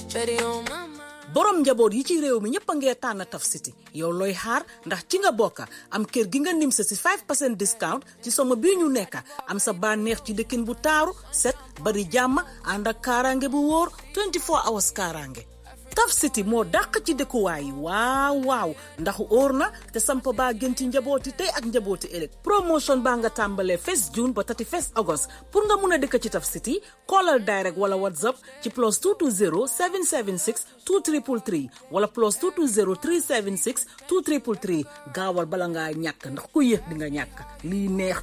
Shawty on my mind. borom njaboot yi ci réew mi ñëpp a ngee tànn Taf City yow looy xaar ndax ci nga bokka am kër gi nga nim sa si 5 percent discount ci somo bii ñu nekka am sa bànneex ci dëkkin bu taaru set bari jàmm ànd ak kaaraange bu wóor 24 hours kaaraange Taf City moo dàq ci dëkkuwaay yi waaw waaw ndax óor na te samp baa gën ci njabooti tey ak njabooti ëllëg promotion baa nga tàmbalee 1 June ba 31 August pour nga mun a dëkk ci Taf City callal direct wala whatsapp ci plus 220 776 2333 wala plus 220 376 2333 gaawal bala ngaa ñàkk ndax ku yéex di nga ñàkk lii neex